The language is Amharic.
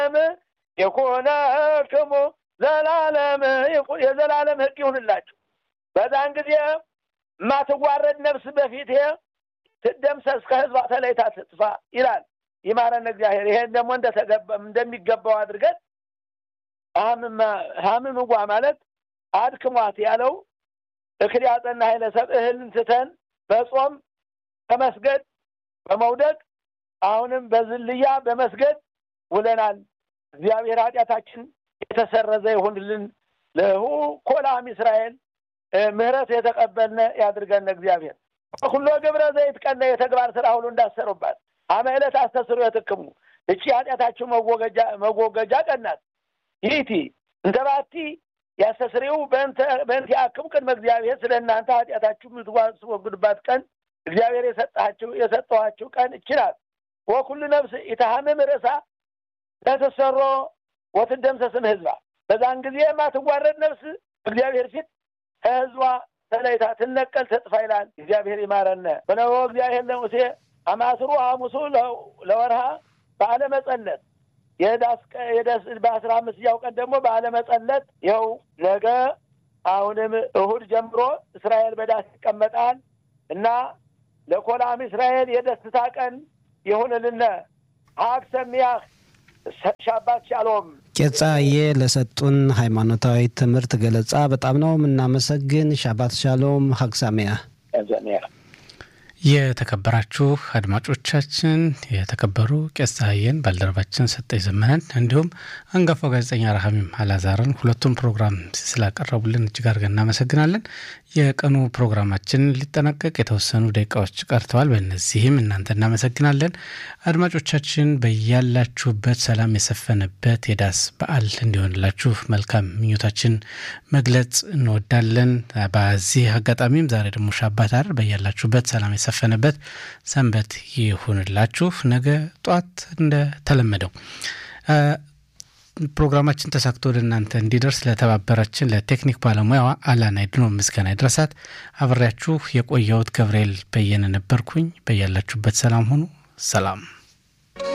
ይኩነክሙ ዘላለም የዘላለም ሕግ ይሁንላችሁ። በዛን ጊዜ የማትዋረድ ነፍስ በፊቴ ትደምሰስ ከህዝባ ተለይታ ትጥፋ ይላል። ይማረን እግዚአብሔር። ይሄን ደግሞ እንደሚገባው አድርገን ሀምምጓ ማለት አድክሟት ያለው እክል ያጸና ኃይለ ሰብ እህልን ትተን በጾም በመስገድ በመውደቅ አሁንም በዝልያ በመስገድ ውለናል። እግዚአብሔር ኃጢአታችን የተሰረዘ ይሁንልን። ለሁ ኮላም እስራኤል ምህረት የተቀበልነ ያድርገን እግዚአብሔር ሁሎ ግብረ ዘይት ቀነ የተግባር ስራ ሁሉ እንዳሰሩባት አመ ዕለት አስተስሩ የትክሙ እቺ ኃጢአታችሁ መወገጃ ቀናት ይህቲ እንተ ባቲ ያስተስሪው በእንተ ያክሙ ቅድመ እግዚአብሔር ስለ እናንተ ኃጢአታችሁ የምትወግዱባት ቀን እግዚአብሔር የሰጣችሁ የሰጠኋችሁ ቀን እችላል። ወኩሉ ነፍስ ኢታሃምም ርእሳ ለተሰሮ ወትደምሰስም ህዝባ በዛን ጊዜ የማትዋረድ ነፍስ እግዚአብሔር ፊት ከህዝቧ ተለይታ ትነቀል ተጥፋ ይላል። እግዚአብሔር ይማረነ በነቦ እግዚአብሔር ለሙሴ አማስሩ ሐሙሱ ለወርሃ በዓለ መጸለት የዳስ በአስራ አምስተኛው ቀን ደግሞ በዓለ መጸለት ይኸው ነገ አሁንም እሁድ ጀምሮ እስራኤል በዳስ ይቀመጣል እና ለኮላም እስራኤል የደስታ ቀን ይሁንልነ ሀግ ሰሚያህ ሻባት ሻሎም ቄጻዬ ለሰጡን ሃይማኖታዊ ትምህርት ገለጻ በጣም ነው የምናመሰግን። ሻባት ሻሎም ሀግ ሳሚያ። የተከበራችሁ አድማጮቻችን የተከበሩ ቄስ ፀሐዬን ባልደረባችን ሰጠኝ ዘመነን እንዲሁም አንጋፋው ጋዜጠኛ ረሃሚም አላዛርን ሁለቱም ፕሮግራም ስላቀረቡልን እጅግ አድርገን እናመሰግናለን። የቀኑ ፕሮግራማችን ሊጠናቀቅ የተወሰኑ ደቂቃዎች ቀርተዋል። በእነዚህም እናንተ እናመሰግናለን። አድማጮቻችን በያላችሁበት ሰላም የሰፈነበት የዳስ በዓል እንዲሆንላችሁ መልካም ምኞታችን መግለጽ እንወዳለን። በዚህ አጋጣሚም ዛሬ ደግሞ ሻባት አይደል? በያላችሁበት ሰላም የሰፈነበት ሰንበት ይሁንላችሁ። ነገ ጧት እንደተለመደው ፕሮግራማችን ተሳክቶ ወደ እናንተ እንዲደርስ ለተባበራችን ለቴክኒክ ባለሙያዋ አላና ድኖ ምስጋና ይድረሳት። አብሬያችሁ የቆየሁት ገብርኤል በየነ ነበርኩኝ። በያላችሁበት ሰላም ሁኑ። ሰላም